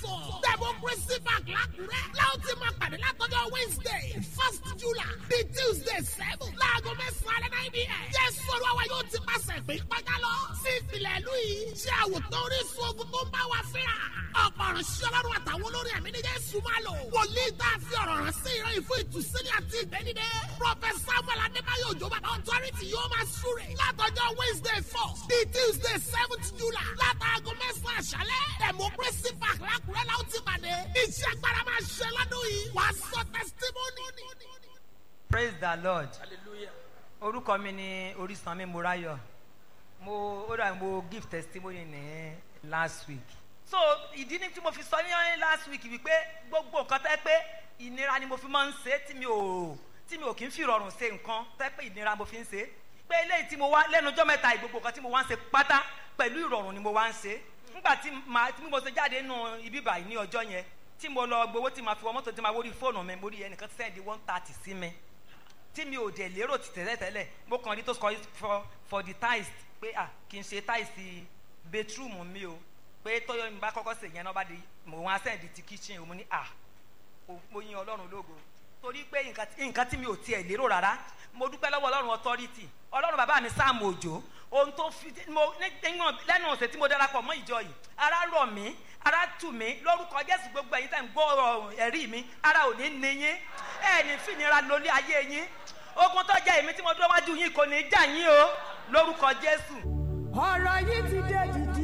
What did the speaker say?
four democracy park lákùrẹ́ láwọn ti máa pàdé látọjọ́ wednesday first july di tuesday seven láago mẹ́sàn-án alẹ́ náà ibi ẹ̀ jésù olúwa yóò ti pàṣẹ pé kọjá lọ sí ìpìlẹ̀ ìlú yìí ṣé àwòtán orísun ogun tó ń bá wa fínra ọ̀pọ̀ ọ̀rọ̀ sí ọlọ́run àtàwọn olórí ẹ̀mí ní jésù máa lò wòlíì tá a fi ọ̀rọ̀ rán sí ìran ìfún ìtúsílẹ̀ àti ìgbẹ́nidẹ́ prọfẹsà samuel adébáyọ̀ òjò bàbá authority yóò máa súre látọjọ́ wednesday four di tuesday seventh july látàgọ́ mẹ́sàn-án àṣálẹ́ democracy park lákùrẹ́ la ó ti pàdé iṣẹ́ agbára máa ṣe lọ́dún yìí wàá sọ testimony. praise the lord orúkọ mi ni orísanmi morayo mo ó dà mo give testimony ní last week so ìdí ni tí mo fi sọ ní last week wípé gbogbo nǹkan tẹ́ pé ìnira ni mo fi máa ń ṣe tí mi ò tí mi ò kí ń fi rọrùn ṣe nǹkan tẹ́ pé ìnira mo fi ń ṣe pé eléyìí tí mo wá lẹ́nu ọjọ́ mẹ́ta ìgbogbo nǹkan tí mo wá ń ṣe pátá pẹ̀lú ìrọ̀rùn ni mo wá ń ṣe nígbà tí màá tí mo ṣe jáde nù ibi báyìí ní ọjọ́ yẹn tí mo lọ gbowó tí màá fi wọ mọ́tò tí màá wórí fóònù mi mo rí ẹnìkan sẹ́ndí one thirty sí mi tí mi ò dẹ̀ lérò ti tẹ́lẹ̀ tẹ́lẹ̀ mo kàn rí tó sọ for for the tiles pé ah kì í ṣe tiles bedroom mi o pé tọ́yọ̀ mi bá kọ́kọ́ sè yẹn náà bá di mo wá sẹ́ndí ti kitchen o mo ní ah mo yin ọlọ́run lógo torí pé nǹkan tí mi ò tiẹ̀ lérò rárá mo dúpẹ́ lọ́wọ́ ọlọ́run authority ọlọ́run bàbá mi sáàmù òjò ohun tó fi mo lẹ́nu ọ̀sẹ̀ tí mo darapọ̀ mọ́ ìjọ yìí ara rọ̀ mí ara tù mí lórúkọ jésù gbogbo ẹ̀yin tẹ̀ ń gbọ́ ẹ̀rí mi ara ò ní ní yín ẹ̀ ní fìnira lórí ayé yín ogun tó jẹ́ èmi tí mo dúró wájú yín kò ní í jà yín o lórúkọ jésù. ọ̀rọ̀ yìí ti dé di